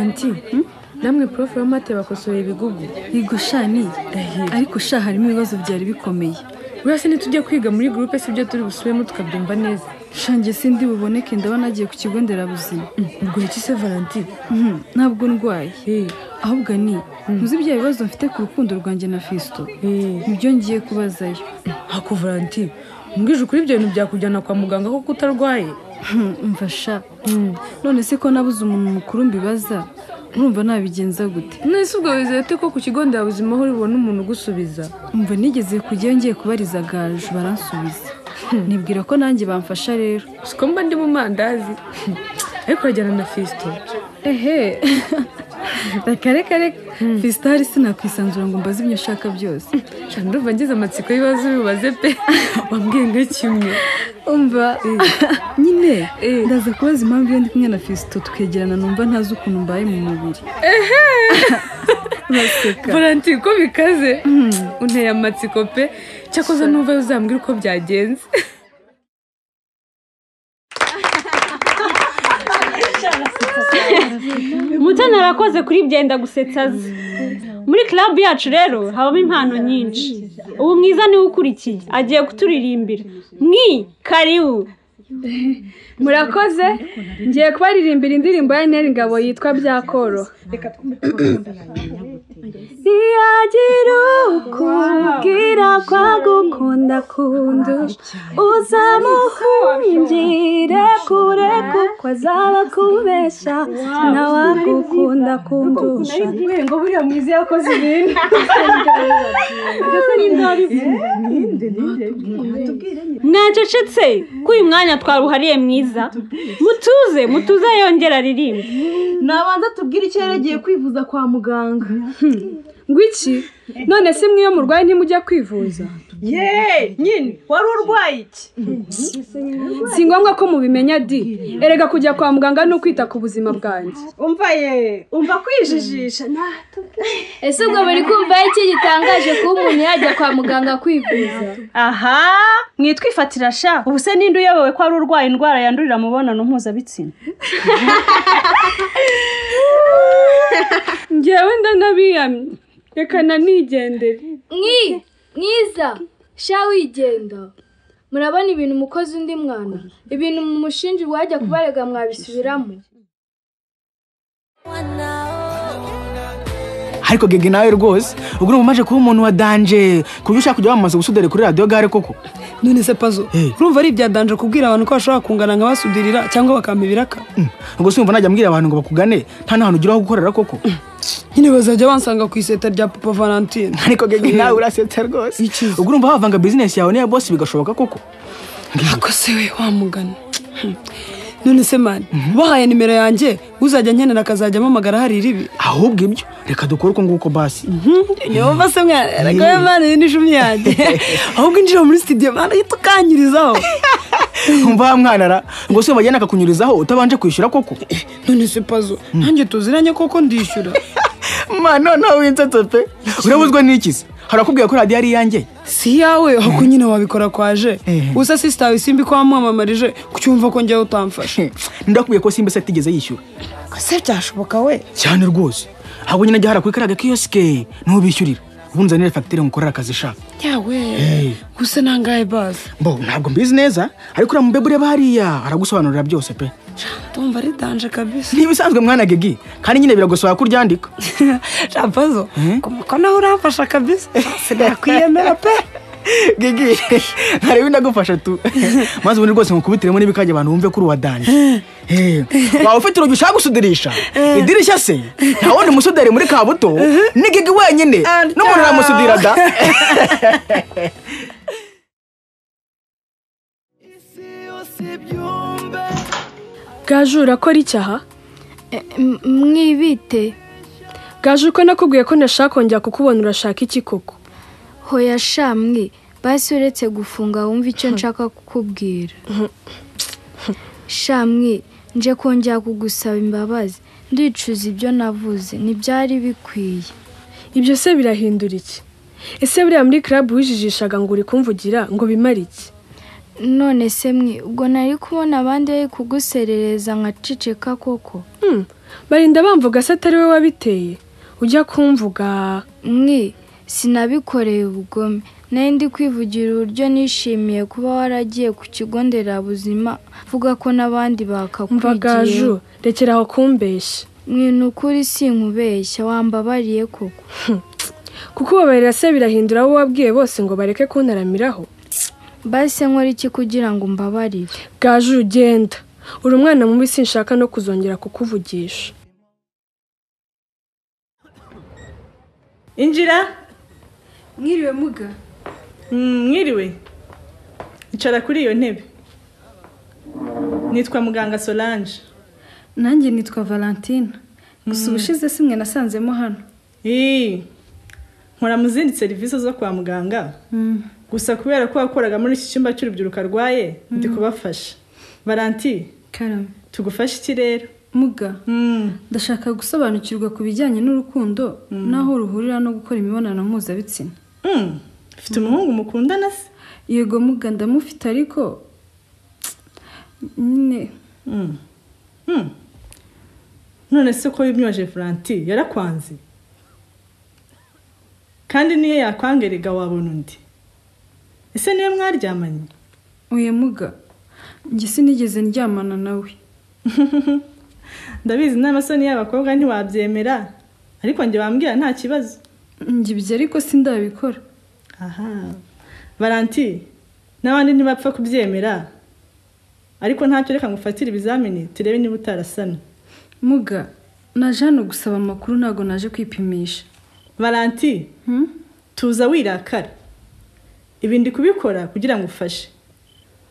iki namwe prof w'amate bakosoye ibigugu yego shani ariko sha harimo ibibazo byari bikomeye urase nitujya kwiga muri gurupe sibyo turi busubemo tukabyumva neza shange sindi buboneke ndabona agiye ku kigo nderabuzima ubwo iki se valentine Mhm, ntabwo ndwaye Eh, ahubwo ni ntuzi bya bibazo mfite ku rukundo rwanjye na fisto eh. nibyo ngiye kubazayo ako valentine mbwije ukuri ibyo bintu byakujyana kwa muganga kuko utarwaye Hmm, umva sha none se ko nabuze umuntu mukuru mbibaza urumva nabigenza gute nese ubwo wizeye ute ko ku kigo nderabuzima aho uri bubone umuntu ugusubiza umva nigeze kujyayo ngiye kubariza gaju baransubiza nibwira ko nanjye bamfasha rero siko mba ndi mu mandazi ariko urajyana na fisto ehe reka reka reka fisto hari sinakwisanzura ngo mbaze ibyo nshaka byose Sha, ndumva ngize amatsiko y'ibibazo bibaze pe wambwiye nka kimwe umva nyine Eh. ndaza kubaza impamvu iyo ndi kumwe na fisto tukegerana numva ntazi ukuntu mbaye mu mubiri baseka valentine ko bikaze unteye amatsiko pe cyakoze n'uva uzambwira uko byagenze mutoni arakoze kuri byenda gusetsa azi muri club yacu rero habamo impano nyinshi ubu mwiza niwe ukurikiye agiye kuturirimbira mwi karibu murakoze ngiye kubaririmbira indirimbo ya neri ngabo yitwa byakoroha ntiyagira ukubwira ko agukunda kundusha uzamuhungire kure kuko azaba akubeshya nawe agukunda kundusha mwacecetse ko uyu mwanya twaruhariye mwiza mutuze mutuze yongera aririmbe nabanza tubwire icyo yari agiye kwivuza kwa muganga ngwiki none si mwe iyo murwaye ntimujya kwivuza yeee nyine wari urwaye iki si ngombwa ko mubimenya di erega kujya kwa muganga ni ukwita ku buzima bwanjye umva ye umva kwijijisha ese ubwo buri kumva iki gitangaje kuba umuntu yajya kwa muganga kwivuza aha mwitwifatira sha ubu se ninde uyobewe ko ari urwaye indwara yandurira mu mibonano mpuzabitsina ngewe ndanabiyamye reka nanigendere mwi mwiza sha wigenda murabona ibintu umukozi undi mwana ibintu mu mushinji wajya kubarega mwabisubiramo ariko gege nawe rwose ubwo urumva umaze kuba umuntu wa danje ku buryo ushaka kujya wamamaza ubusuderi kuri radiyo gare koko none se pazo Eh. urumva ari ibyadanje kubwira abantu ko bashobora kungana nk'abasudirira cyangwa bakampa ibiraka Mm, ubwo se wumva najya mbwira abantu ngo bakugane nta n'ahantu ugira ho gukorera koko nyine bazajya bansanga ku iseta rya papa valentine ariko gege nawe urasetsa rwose ubwo urumva wavanga bizinesi yawe n'iya bosi bigashoboka koko ako se we wamugana Hmm. none se mani bahaye nimero yanjye uzajya nkenera akazajya amamagara hari iribi ahubwo ibyo reka dukore uko nguko basi niba se mwana reka mwana iyi ni icumi yanjye ahubwo injira muri studio mwana uhita ukanyirizaho umva wa mwanara ngo se wabajyana akakunyurizaho utabanje kwishyura koko none se pazo nanjye tuziranye koko ndishyura mwana noneho winsetse pe urabuzwa n'iki se harakubwiye ko radiyo ari iyanjye si yawe ahubwo nyine wabikora kwaje Eh. usa sisitawe simbi ko wamwamamarije kucyumva ko njyawe utamfashe ndakubwiye ko simba se atigeze yishyura se byashoboka we cyane rwose ahubwo nyine ajya harakwikara agakiyosike ntubishyurira ubu nzanire fagitire ngukorera akazi shaka yawe gusa nangahe bazi mbo ntabwo mbizi neza ariko uriya mubebe ureba hariya aragusobanurira byose pe ndumva ari danje kabisa ntibisanzwe mwana gegi kandi nyine biragusaba kuryandika shapazo ko nawe uramfasha kabisa sinakwiyemera pe gegi ntarebe ndagufasha tu maze ubundi rwose ngukubitiremo n'ibikajya abantu bumve ko uri uwadanje Eh, waba ufite urugi ushaka gusudirisha idirishya se nta wundi musuderi muri kabuto ni gigi wenyine n'umuntu uramusudira da gaju urakora icyaha mwibite gaju uko nakubwiye ko ntashaka kongera kukubona urashaka iki koko hoya sha mwe basi uretse gufunga wumva icyo nshaka kukubwira sha mwe nje kongera kugusaba imbabazi ndicuza ibyo navuze ntibyari bikwiye ibyo se birahindura iki ese buriya muri club wijijishaga ngo uri kumvugira ngo bimare iki none se mwe ubwo nari kubona abandi bari kuguserereza nkaceceka koko Hmm, barinda bamvuga se atari we wabiteye ujya kumvuga mwi sinabikoreye ubugome nari ndi kwivugira uburyo nishimiye kuba waragiye ku kigo nderabuzima mvuga ko n'abandi mva bakakwigiyeho gaju rekera aho kumbeshya mwe ni ukuri sinkubeshya wambabariye koko kuko ubabarira se birahindura abo wabwiye bose ngo bareke kuntaramiraho basi nkora iki kugira ngo umbabarire gaju ugenda uri umwana mubi sinshaka no kuzongera kukuvugisha injira mwiriwe muga Mm, mwiriwe icara kuri iyo ntebe nitwa muganga solange nanjye nitwa valentina gusa ubushize simwe nasanzemo hano Ii, nkora mu zindi serivisi zo kwa muganga gusa kubera ko wakoraga muri iki cyumba cy'urubyiruko arwaye ndi kubafasha valanti karame tugufashe iki rero muga Mm, ndashaka gusobanukirwa ku bijyanye n'urukundo n'aho ruhurira no gukora imibonano mpuzabitsina mm, ufite umuhungu mukundana se yego muga ndamufite ariko nyine Mm, mm. none se ko wimyoje valanti yarakwanze kandi niyo yakwangerega wabona undi ese niyo mwaryamanye uyu muga njye sinigeze ndyamana nawe ndabizi n'amasoni y'abakobwa ntiwabyemera ariko njye wambwira nta kibazo njye ibyo ariko sindabikora aha valanti n'abandi ntibapfa kubyemera ariko ntacyo reka ngufatire ibizamini turebe niba utarasana muga naje hano gusaba amakuru ntabwo naje kwipimisha valanti Hmm? tuza wirakara ibi ndi kubikora kugira ngo ufashe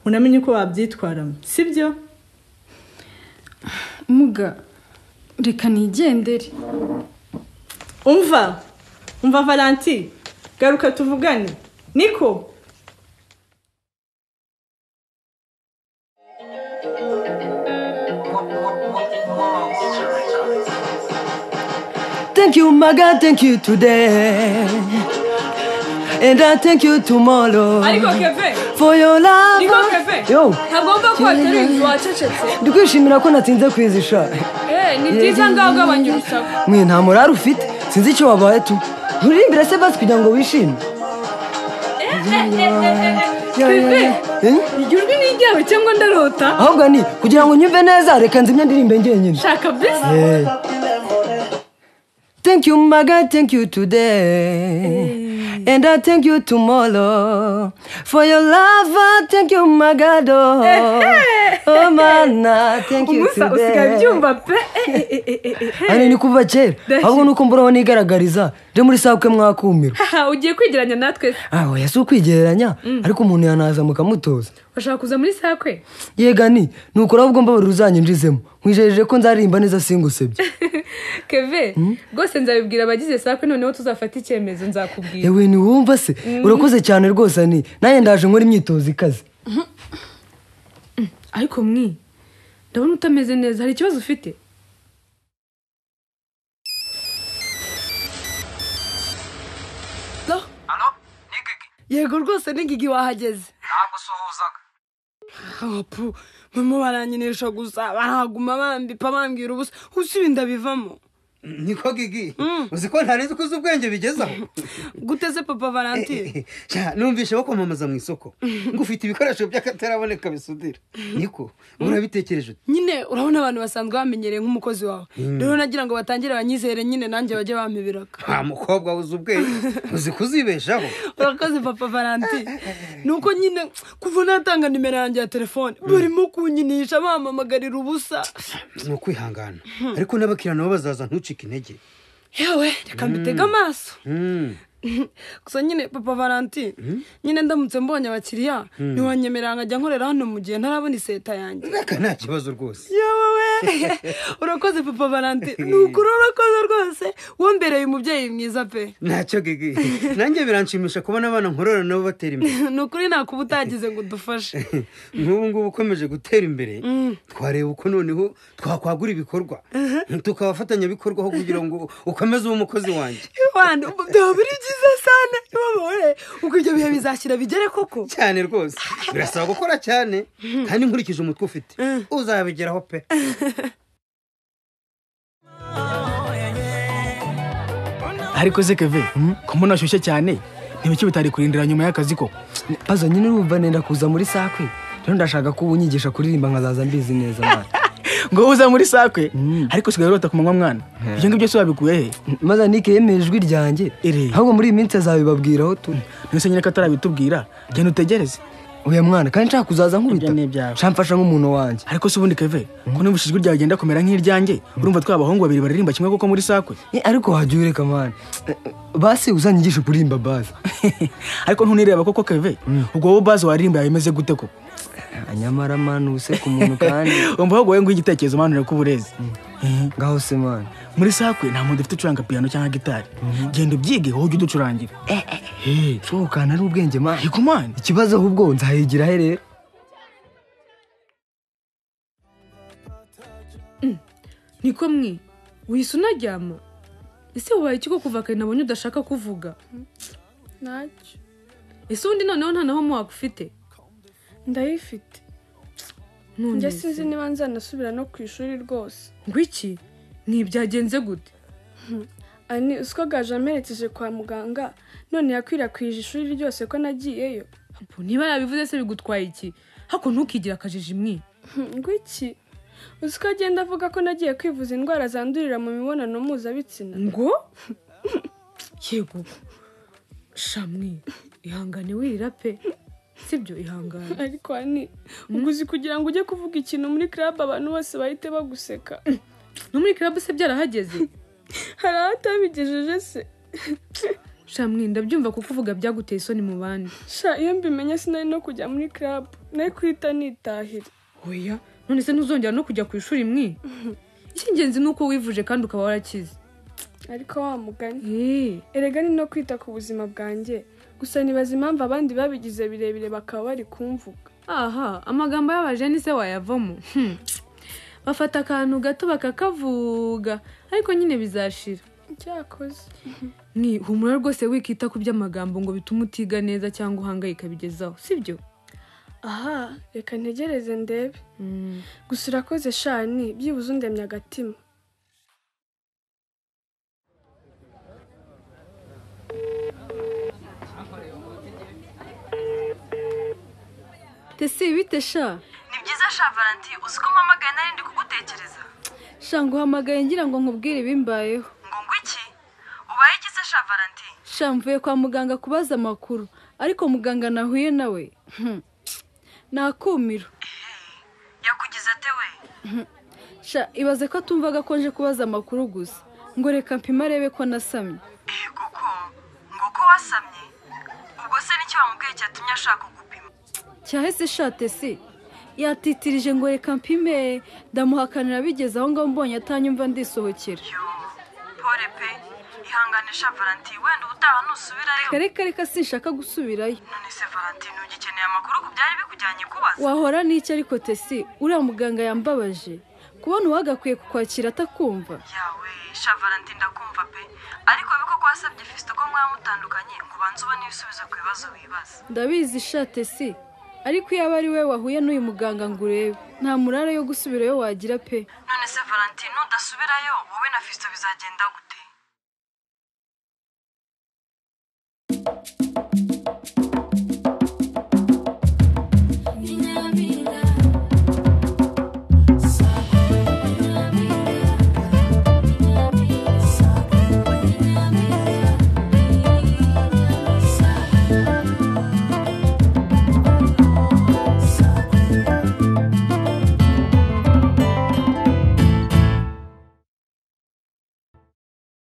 unamenye uko wabyitwaramo sibyo muga reka nigendere umva umva valanti garuka tuvugane niko Thank you, my God, thank you today. And I thank you tomorrow ariko keve for your love. Niko Kevin. Yo, ntagomba ko watera inzu wacecetse ndikwishimira ko natinze kwizisha. ni byiza ngaho ugabanya urusaku Mwe nta morari ufite, sinzi icyo wabaye tu. Uririmbira se basi kugira ngo wishime. Eh? igihe urwi ni iryabo cyangwa ndarota Ahubwo ni kugira ngo nyumve neza reka nzimye ndirimbe njyenyine. shaka bisi Hey. Thank you, my God, thank you today. And I thank you tomorrow for your love. I thank you, my God. Oh, oh man, I thank you umusa usigaye today. byumva pe Ane ni kuva kera ahubwo nuko mburaho nigaragariza nje muri sabukwe mwakumira haha ugiye kwigeranya natwe se ah oya si ukwigereranya ariko umuntu yanaza mukamutoza urashaka kuza muri sakwe yega ni nukora ahubwo mbabarira uzanyinjizemo nkwijejeje ko nzaririmba neza singusebye keve rwose nzabibwira abagize sakwe noneho tuzafata icyemezo nzakubwira yewe ntiwumva se urakoze cyane rwose ni nanjye ndaje nkora imyitozo ikaze ariko mwi ndabona utameze neza hari ikibazo ufite yego rwose n'ingigi wahageze ntabwo usuhuzaga mama baranyinisha gusa barahaguma bambipa bambwira ubusa usi ibi ndabivamo niko gigi uzi ko ntari nzi ko uzi ubwenge bigezaho guteze papa valentine Sha, numvise wo kwamamaza mu isoko ngo ufite ibikoresho by'akataraboneka bisudira niko urabitekereje ute? nyine urabona abantu basanzwe bamenyereye nk'umukozi wawe rero nagira ngo batangire banyizere nyine nanjye bajye bampibiraka nta mukobwa uzi ubwenge uzi kuzibeshaho urakoze papa valentine nuko nyine kuva natanga nimero yanjye ya telefone barimo kunyinisha bampamagarira ubusa ni ukwihangana ariko n'abakiriya nabo bazaza ntucike intege yewe reka mbitege amaso Mm. gusa nyine papa valentine nyine ndamutse mbonye abakiriya ntiwanyemerera nkajya nkorera hano mu gihe ntarabona iseta yanjye aka nta kibazo rwose yewe urakoze papa valentine ni ukuri urakoze rwose wombereye umubyeyi mwiza pe ntacyo gigi nanjye biranshimisha kubona abana nkorora nabo batera imbere ni ukuri ntakuba utagize ngo udufashe nk'ubu ngubu ukomeje gutera imbere twareba uko noneho twakwagura ibikorwa tukaba abafatanyabikorwaho kugira ngo ukomeze uba umukozi wanjye wana ubu byaba biri byiza sana wowe uko ibyo bihe bizashyira bigere koko cyane rwose birasaba gukora cyane kandi nkurikije umutwe ufite uzabigeraho pe ariko se keve ko mbona ashyushye cyane ntibiki bitari kurindira nyuma y'akazi ko pazo nyine urumva nenda kuza muri sakwe rero ndashaka ko unyigisha kuririmba nkazaza mbizi neza mwana ngo wowe uza muri sakwe ariko sigaye urota ku manywa mwana ibyo ngibyo se wabikuye he maze nike yemeye ijwi ryanjye Ere. ahubwo muri iyi minsi azabibabwira aho turi ntese nyine ko atarabitubwira genda utegereze uyu mwana kandi nshaka kuzaza nkubita Ibyo ni ibyawe. shamfasha nk'umuntu wanjye ariko se ubundi keve ko numva ijwi ryawe rigenda kumera nk'iryanjye urumva twa bahungu babiri baririmba kimwe koko muri sakwe Eh, ariko wajya ureka mwana basi uzanyigishe kuririmba bazi ariko ntunireba koko keve ubwo wowe bazi waririmba yabimeze gute koko nyamara mwana ubuse ku muntu kandi umva ahubwo wowe nguha igitekerezo manure ko uburezi ngaho se mwana muri sakwe nta muntu ufite ucuranga piyano cyangwa gitari genda ubyige wowe ujye uducurangira sohokana ari ubwenge mwana ariko mwana ikibazo ahubwo nzayigira he rero niko mwe wihise unaryama ese wabaye ikigo kuva kare nabonye udashaka kuvuga ntacyo ese ubundi noneho nta naho muwaka ufite ndayifite none njye sinzi niba nzanasubira no ku ishuri rwose ngo iki ntibyagenze gute ani usiko gaje amerekeje kwa muganga none yakwirakwije ishuri ryose ko nagiyeyo Apo, niba yabivuze se bigutwaye iki hako ntukigire akajiji mwe ngwiki uziko agenda avuga ko nagiye kwivuza indwara zandurira mu mibonano mpuzabitsina ngo yego shamwe ihangane wirira pe sibyo ihangane ariko ani uguzi kugira ngo ujye kuvuga ikintu muri club abantu bose bahite baguseka no muri club se byarahageze hari ahatabigejeje se shamwe ndabyumva kuko uvuga byaguteye isoni mu bandi sha iyo mbimenye sinari no kujya muri club nari kuhita nitahira oya none se ntuzongera no kujya ku ishuri mwe icy'ingenzi ni uko wivuje kandi ukaba warakize ariko wa mugani Eh, erega ni no kwita ku buzima bwanjye gusa nibaza impamvu abandi babigize birebire bakaba bari kumvuga aha amagambo y'abajeni se wayavamo Hmm. bafata akantu gato bakakavuga ariko nyine bizashira byakoze ni humura rwose wikita ku by'amagambo ngo bitume utiga neza cyangwa uhangayika bigezaho sibyo aha reka ntegereze ndebe gusa urakoze shani byibuze undemye agatima tese bite sha ni byiza sha valanti uzi ko mpamagaye nari ndi kugutekereza sha nguhamagaye ngira ngo nkubwire ibimbayeho ngo ngo iki ubaye iki se sha valanti sha mvuye kwa muganga kubaza amakuru ariko muganga nahuye nawe Hmm. nakumiro yakugize ate we sha ibaze ko atumvaga ko nje kubaza amakuru gusa ngo reka mpima arebe ko nasamye eh kuko ngo ko wasamye ubwo se nicyo wamubwiye cyatumye ashaka kugupima cyahese sha tesi yatitirije ngo reka mpime ndamuhakanira bigeze aho ngaho mbonye atanyumva ndisohokera yo pore pe ihangane sha valanti wenda ubutaha nusubirayo reka reka sinshaka gusubirayo none se valanti ntugikeneye amakuru ku byari bikujyanye kubaza wahora n'icyo ariko tesi uriya muganga yambabaje kubona uwagakwiye kukwakira atakumva yawe sha valanti ndakumva pe ariko biko ko wasabye fisito ko mwaba mutandukanye ngo ubanze ubone ibisubizo ku bibazo wibaza ndabizi shate si ariko iyo aba ari we wahuye n'uyu muganga ngo urebe nta murare yo gusubirayo wagira pe none se valentin nudasubirayo wowe na fisito bizagenda gute